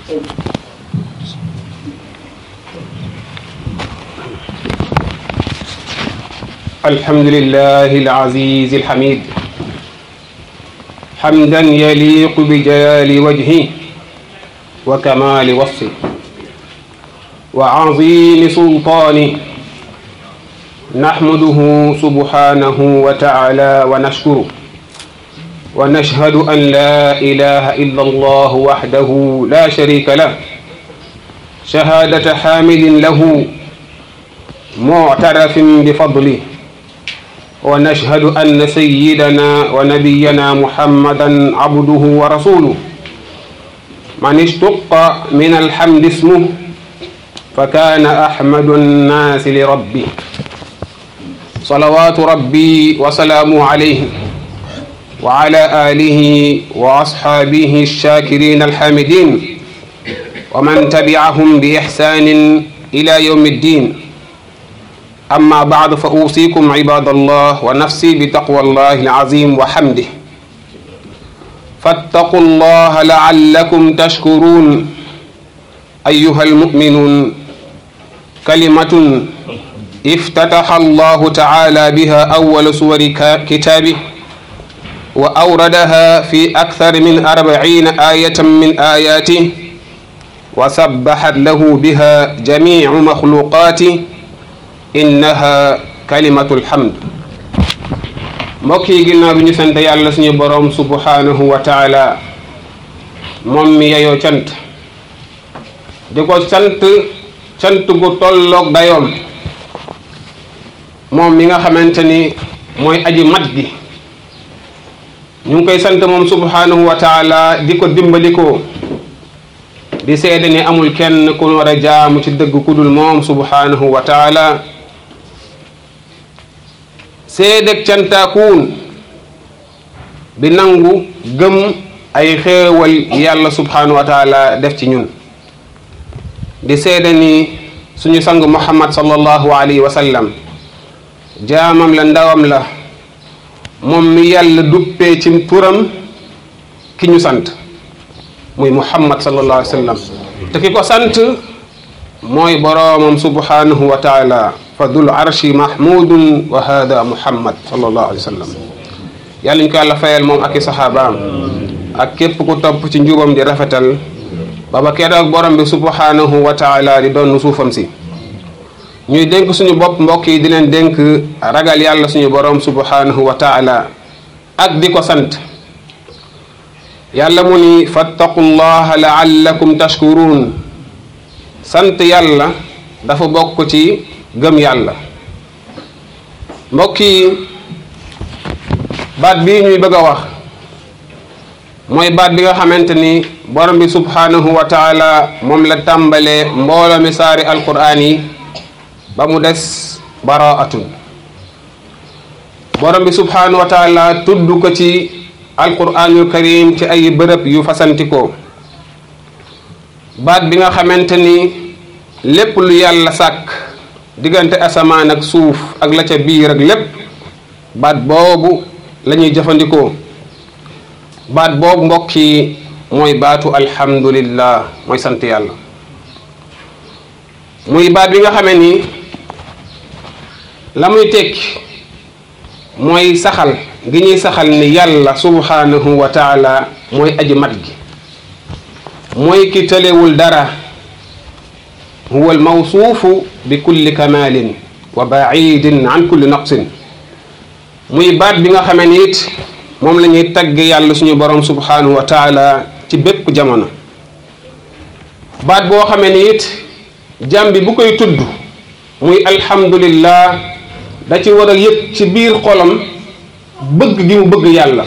الحمد لله العزيز الحميد حمدا يليق بجلال وجهه وكمال وصفه وعظيم سلطانه نحمده سبحانه وتعالى ونشكره ونشهد أن لا إله إلا الله وحده لا شريك له شهادة حامد له معترف بفضله ونشهد أن سيدنا ونبينا محمدا عبده ورسوله من اشتق من الحمد اسمه فكان أحمد الناس لربه صلوات ربي وسلامه عليه وعلى آله وأصحابه الشاكرين الحامدين ومن تبعهم بإحسان إلى يوم الدين أما بعد فأوصيكم عباد الله ونفسي بتقوى الله العظيم وحمده فاتقوا الله لعلكم تشكرون أيها المؤمنون كلمة افتتح الله تعالى بها أول سور كتابه وأوردها في أكثر من أربعين آية من آياته وسبحت له بها جميع مخلوقاته innaha kalimatul hamd mbokk yi ginnaaw bi ñu sant yàlla suñu boroom subhanahu wa taala moom mi yeyoo cant di ko sant cant gu tolloog dayoom moom mi nga xamante ni mooy aji mat gi ñu ngi koy sant moom subhanahu wa taala di ko dimbalikoo di seede ni amul kenn ku war a jaamu ci dëgg ku dul moom subhanahu wa taala seedeg cantaakuun bi nangu gëm ay xéewal yàlla subhanahu wa taala def ci ñun di seede ni suñu sang muhammad sallallahu alayhi wa sallam jaamam la ndawam la moom mi yàlla duppee ci turam ki ñu sant muy muhammad sallallahu alayhi wa sallam te ki ko sant mooy boroomam subhanahu wa taala fa dul arshi mahmudun wa hada muhammad sallallahu alayhi wa sallam yàlla ñu ko yàlla fayal moom ak i saxaabaam ak képp ku topp ci njubam di rafetal baba keroog borom bi subhanahu wa taala di doon suufam si ñuy dénk suñu bopp mbokk yi di leen dénk ragal yàlla suñu borom subhanahu wa taala ak di ko sant yàlla mu ni fattaqullaha laallakum tashkurun sant yàlla dafa bokk ci gëm yàlla mbokk yi baat bii ñuy bëgg a wax mooy baat bi nga xamante ni borom bi subhanahu wa taala moom la tàmbalee mbooloo mi saari alquraan yi ba mu des baraatun borom bi subhanahu wa taala tudd ko ci alquraanul karim ci ay bërëb yu fasantikoo baat bi nga xamante ni lépp lu yàlla sàkk diggante asamaan ak suuf ak la ca biir ak lépp baat boobu la ñuy jëfandikoo baat boobu mbokk yi mooy baatu alhamdulillah mooy sant yàlla muy baat bi nga xamee ni la muy tekki mooy saxal gi ñuy saxal ni yàlla subhanahu wa taala mooy aji mat gi mooy ki tëlewul dara huwa almawsuufu bi kulli kamalin wa baidin an kulli naqsin muy baat bi nga xamee ni it moom la ñuy tagg yàlla suñu borom subhanahu wa taala ci bépp jamono baat boo xamee ni it jàm bi bu koy tudd muy alhamdulillah da ci war a yëg ci biir xolam bëgg gi mu bëgg yàlla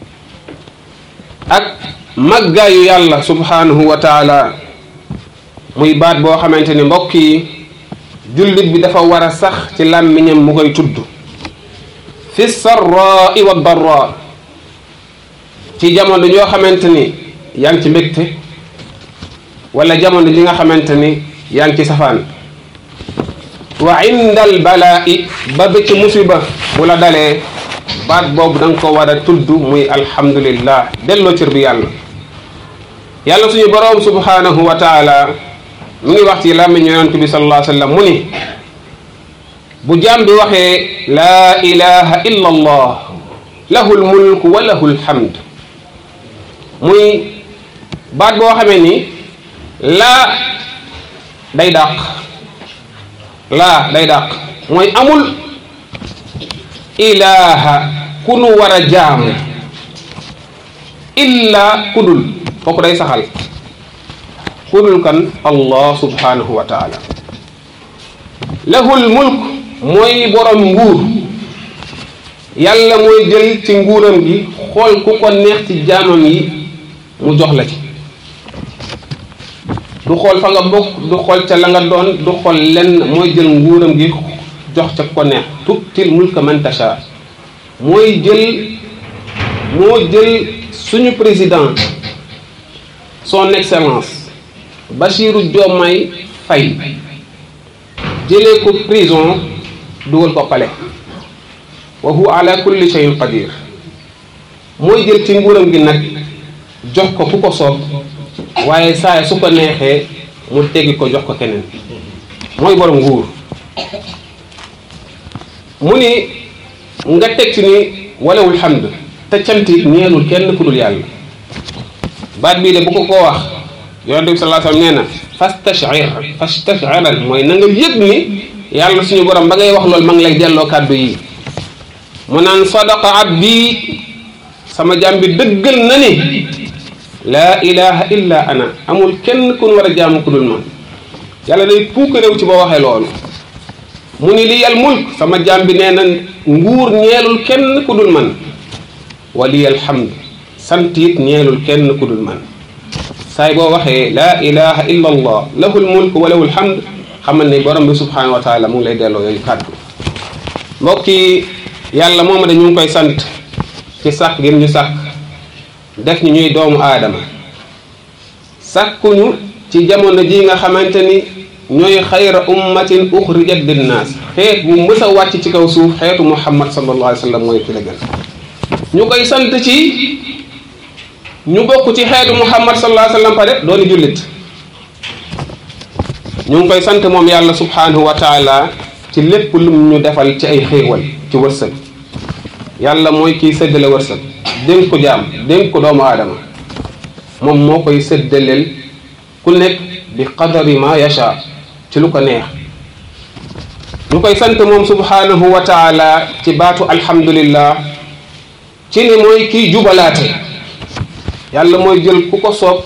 ak màggaayu yàlla subhanahu wa taala muy baat boo xamante ni mbokk yi jullit bi dafa war a sax ci làmmiñam mu koy tudd fi sarrai wa darra ci jamono yoo xamante ni yaa ngi ci mbégte wala jamono ji nga xamante ni yaa ngi ci safaan wa inda al balaa'i ba ba ci musiba bu la dalee baat boobu da nga ko war a tudd muy alhamdulillah delloo cër bi yàlla yàlla suñu boroom subhanahu wa taala mu ngi wax ci làmmiñ yonent bi sallallahu alayhi wa sallam mu ni bu jaam bi waxee laa ilaha illa allah lahu lmulku wa lahu lhamd muy baat boo xamee ni laa day dàq laa day dàq mooy amul ilaha ku nu war a jaamu illa kudul kooku day saxal kudul kan allah subhanahu wa taala lahul mulk mooy borom nguur yàlla mooy jël ci nguuram gi xool ku ko neex ci jaamam yi mu jox la ci du xool fa nga bokk du xool ca la nga doon du xool lenn mooy jël nguuram gi jox ca ko neex tu'til mulka man tasha mooy jël moo jël suñu président son excellence Bassirou Diomaye Faye jëlee ko prison dugal ko palais wa huwa ala kulli shay'in qadir mooy jël ci nguuram gi nag jox ko ku ko soob waaye saa su ko neexee mu teggi ko jox ko keneen mooy borom nguur mu ni nga teg ci ni walawul hamd te cant it ñeelul kenn ku dul yàlla baat bii de bu ko koo wax yonente bi sallallahu alayhi wasallam nee na fastashir fastashiral mooy na nga yëg ni yàlla suñu borom ba ngay wax loolu ma ngi lay delloo kàddu yi mu naan sadaqa abdi sama jaam bi dëggal na ni laa ilaha illa ana amul kenn kun war a jaamu ku dul man yàlla day puuk réew ci ba waxee loolu mu ni li yal mulk sama jaam bi nee na nguur ñeelul kenn ku dul man waliyal hamd sant it ñeelul kenn ku dul man saay boo waxee laa ilaha illa allah lahul mulk wa lahul hamd xamal ne borom bi subhanahu wa taala mu ngi lay delloo yooyu kàddu mbokk yi yàlla mooma de ñu ngi koy sant ci sàkk gim ñu sàkk def ñu ñuy doomu aadama sàkkuñu ci jamono ji nga xamante ni ñooy xayra ummatin uxrijat linnaas xeet bu mës a wàcc ci kaw suuf xeetu muhammad sallallahu alayhi wa sallam mooy ki la gën ñu koy sant ci ñu bokk ci xeetu muhammad sallallahu alayhi wa sallam pare dooni jullit ñu ngi koy sant moom yàlla subhanahu wa taala ci lépp lum ñu defal ci ay xéewal ci wërsëg yàlla mooy kiy séddale wërsëg dénk ko jaam dénk ko doomu aadama moom moo koy séddaleel ku nekk bi qadari ma yacha ci lu ko neex ñu koy sant moom subhanahu wa taala ci baatu alhamdulillah ci ni mooy kiy jubalaate yàlla mooy jël ku ko soob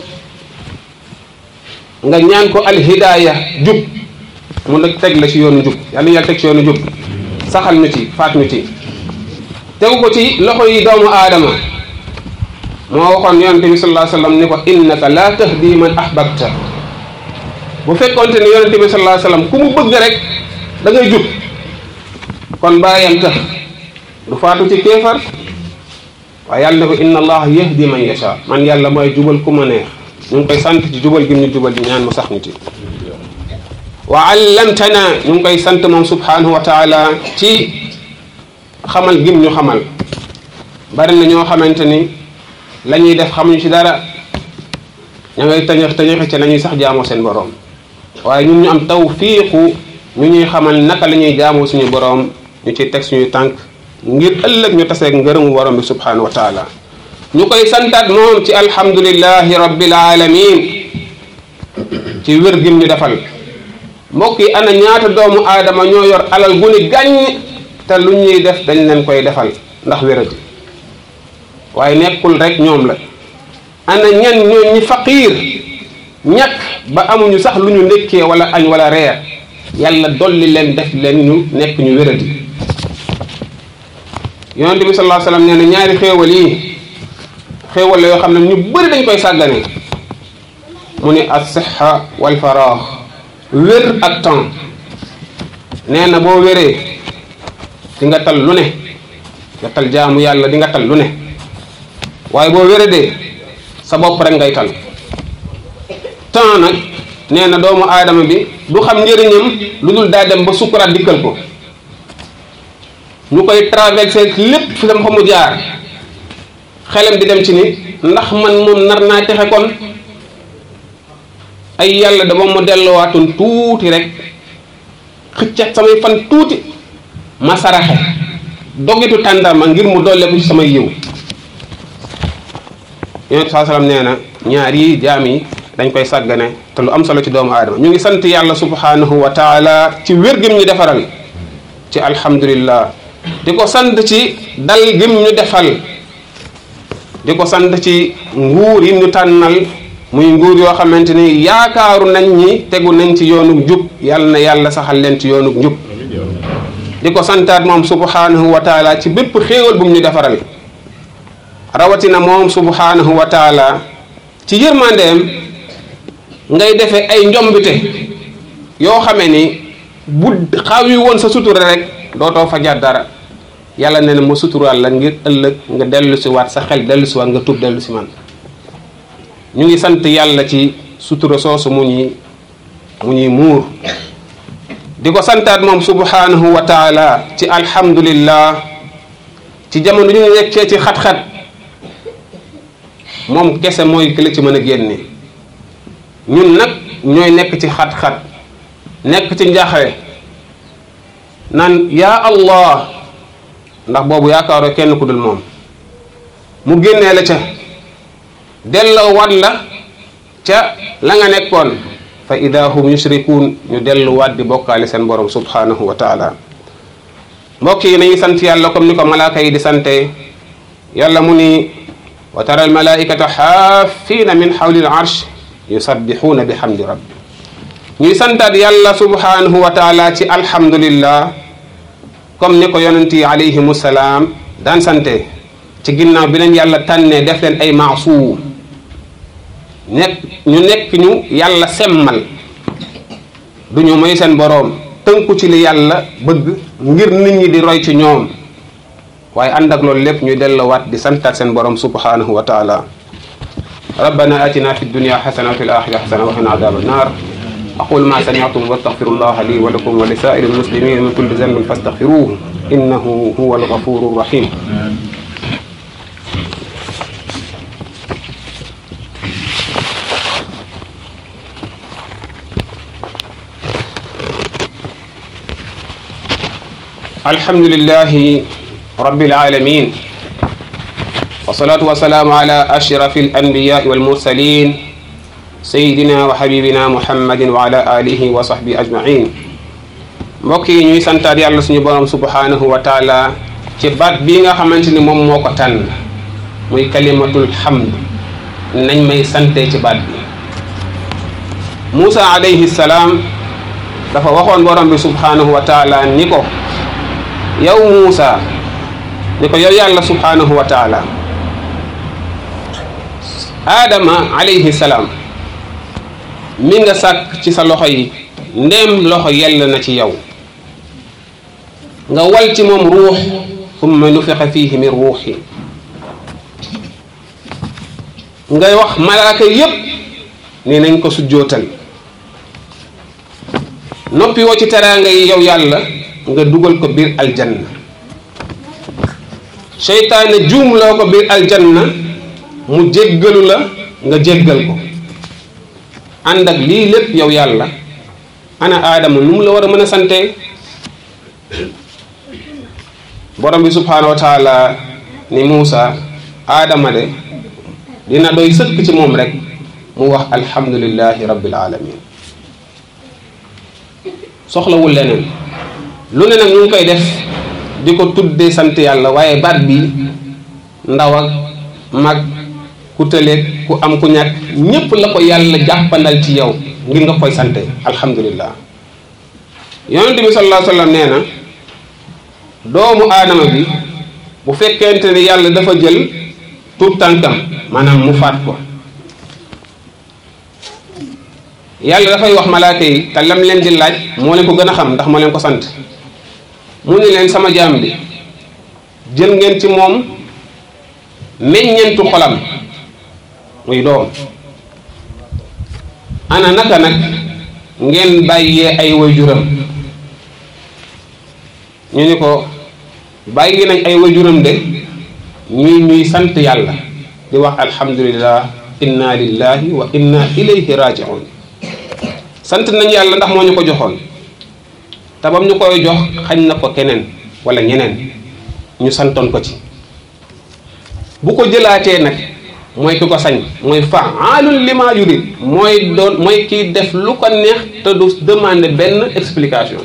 nga ñaan ko alhidaaya jub mu nag teg la ci yoonu jub yàlla yàlla teg ci yoonu jub saxal ñu ci faat ñu ci tegu ko ci loxo yi doomu aadama moo waxoon yonente bi sallallahu alayhi wasallam ni ko innaka la tahdi man ahbabta bu fekkonte ni yonente bi sallallahu alayhi wasallam ku mu bëgg rek da ngay jub kon bàyyam tax du faatu ci kéefar waaye yàlla ne ko inna allah yahdi man yasha man yàlla mooy jubal ku ma neex ñu ngi koy sant ci jubal gi ñu jubal di ñaan mu sax ñu ci wa allamtana ñu ngi koy sant moom subhanahu wa taala ci xamal gim ñu xamal bari na ñoo xamante ni la ñuy def xamuñu ci dara ña ngay tañax tañaxi ci la ñuy sax jaamoo seen boroom waaye ñun ñu am tawfiiqu ñu ñuy xamal naka la ñuy jaamoo suñu boroom ñu ciy teg suñuy tànk ngir ëllëg ñu taseeg ngërëmu borom bi subhanahu wa taala ñu koy santaat moom ci alhamdulillahi rabbil alamin ci wér gim ñu defal mbokk yi ana ñaata doomu aadama ñoo yor alal gu ni gàññ te lu ñuy def dañ leen koy defal ndax wéradi waaye nekkul rek ñoom la ana ñan ñoo ñi faqiir ñàkk ba amuñu sax lu ñu ndekkee wala añ wala reer yàlla dolli leen def leen ñu nekk ñu wéradi yonente bi sallallahu alayhi wasallam nee na ñaari xéewal yi xéewal la yoo xam ne ñu bëri dañ koy sàggane mu ni as-sihha wal faraax wér ak temps nee na boo wéree di nga tal lu ne nga tal jaamu yàlla di nga tal lu ne waaye boo wéradee sa bopp rek ngay tal temps nag nee na doomu aadama bi du xam njëriñam lu dul daa dem ba sukkuraat dikkal ko ñu koy traversé lépp fi dem fa mu jaar xelam di dem ci ni ndax man moom nar naa texe kon ay yàlla dama ma delluwaatoon tuuti rek xëccat samay fan tuuti ma saraxe dogitu tàndarma ngir mu dolleeku ci samay yiw yonent saa salaam nee na ñaar yi jaam yi dañ koy sàggane te lu am solo ci doomu aadama ñu ngi sant yàlla subhanahu wa taala ci wér gim ñu defaral ci alhamdulillah di ko sant ci dal gim ñu defal di ko sant ci nguur yi ñu tànnal muy nguur yoo xamante ni yaakaaru nañ ñi tegu nañ ci yoonug njub yàlla na yàlla saxal leen ci yoonug njub di ko santaat moom subhanahu wa taala ci bépp xéewal bu mu ñu defaral rawatina moom subhanahu wa taala ci yërmandeem ngay defee ay njombite yoo xamee ni bu xaw yi woon sa sutura rek dootoo fa jaar dara yàlla nee na ma suturaal la ngir ëllëg nga dellu si waat sa xel dellu si waat nga tuub dellu si man ñu ngi sant yàlla ci sutura soosu mu ñuy mu ñuy muur di ko santaat moom subhanahu wa taala ci alhamdulillah ci jamono ñu nekkee ci xat-xat moom kese mooy ki la ci mën a génne ñun nag ñooy nekk ci xat-xat nekk ci njaaxle naan yaa allah ndax boobu yaakaaroo kenn ku dul moom mu génnee la ca delloo wat la ca la nga nekkoon fa ida hum yushrikuun ñu delluwaat di bokkaale seen borom subhanahu wa taala mbokk yi nañu sant yàlla comme ni ko malaaka yi di sante yàlla mu ni wa tara al malaikata xaafiina min xawli al arsh yusabbixuuna bi hamdi rabbi ñuy santaat yàlla subhanahu wa taala ci alhamdulillah comme ni ko yonent yi alayhimu salaam daan sante ci ginnaaw bi leen yàlla tànnee def leen ay maasuum nekk ñu nekk ñu yàlla semmal du ñu moy seen boroom tënku ci li yàlla bëgg ngir nit ñi di roy ci ñoom waaye ànd ak loolu lépp ñuy delluwaat di santaat seen boroom subhanahu wa taala rabbana atina fi dunya xasana wa fi l axira xasana wa qina adaba annar aqul ma sami'tum wastaghfiru llaha li wa lakum wa li sa'iri almuslimin min kulli dhanbin fastaghfiruhu innahu huwa alghafuru rahim الحمد لله رب العالمين والصلاة والسلام على أشرف الأنبياء والمرسلين سيدنا وحبيبنا محمد وعلى آله وصحبه أجمعين mbokk yi ñuy santaat yàlla suñu borom subhanahu wa taala ci baat bii nga xamante ni moom moo ko tànn muy kalimatul hamd nañ may sante ci baat bi Moussa alayhi salaam dafa waxoon borom bi subhanahu wa taala ni ko yow Muusa ni ko yow yàlla subhanahu wa taala Adama alayhi salaam mi nga sàkk ci sa loxo yi ndéem loxo yell na ci yow nga wal ci moom ruux summa nufixa fiihi min ruuxi ngay wax malaaka yépp ni nañ ko sujjootal noppi woo ci teraanga yi yow yàlla nga dugal ko biir aljanna seytaane juumloo ko biir aljanna mu jéggalu la nga jéggal ko ànd ak lii lépp yow yàlla ana aadama nu mu la war a mën a sante borom bi subhanahu wa taala ni Muusa aadama de dina doy sëkk ci moom rek mu wax alhamdulillahi rabbil alamin soxlawul leneen lu ne nag ñu ngi koy def di ko tuddee sant yàlla waaye baat bi ndaw ak mag ku tëleeg ku am ku ñàkk ñépp la ko yàlla jàppandal ci yow ngir nga koy sante alhamdulillah yonente bi sallallahu alayhi wa sallam nee na doomu aadama bi bu fekkente ne yàlla dafa jël tur tànkam maanaam mu faat ko yàlla dafay wax malaaka yi te lam leen di laaj moo leen ko gën a xam ndax moo leen ko sant mu ni leen sama jaam bi jël ngeen ci moom meññentu xolam muy doom ana naka nag ngeen bàyyee ay waajuram ñu ni ko bàyyi nañ ay waajuram de ñuy ñuy sant yàlla di wax alhamdulillah inna lillahi wa inna ilayhi raji'un sant nañ yàlla ndax moo ñu ko joxoon te bam ñu koy jox xañ na ko keneen wala ñeneen ñu santoon ko ci bu ko jëlaatee nag mooy ki ko sañ mooy faalun lima yurid mooy doon mooy kiy def lu ko neex te du demander benn explication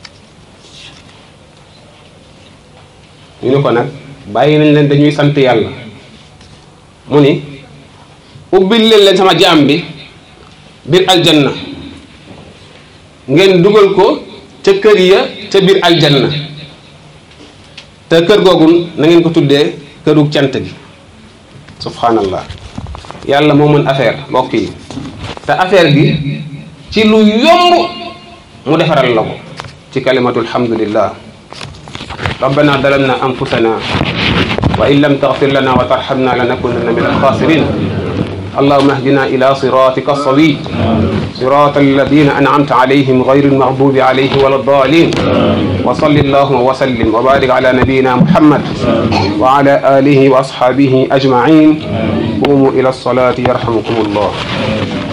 ñu ne ko nag bàyyi nañ leen dañuy sant yàlla mu ni ubbil leen leen sama jaam bi biir aljanna ngeen dugal ko ca kër ya ca biir aljanna te kër googu na ngeen ko tuddee kërug cant gi subhanallah yàlla moo mën affaire mbokk yi te affaire gi ci lu yomb mu defaral la ko ci kalimatul hamdulillah rabbana dalamna anfusana wa in lam taghfir lana wa tarhamna lanakunanna min alkhasirin اللهم اهدنا إلى صراطك الصوي صراط الذين أنعمت عليهم غير المغضوب عليهم ولا الضالين وصل اللهم وسلم وبارك على نبينا محمد وعلى آله وأصحابه أجمعين قوموا إلى الصلاة يرحمكم الله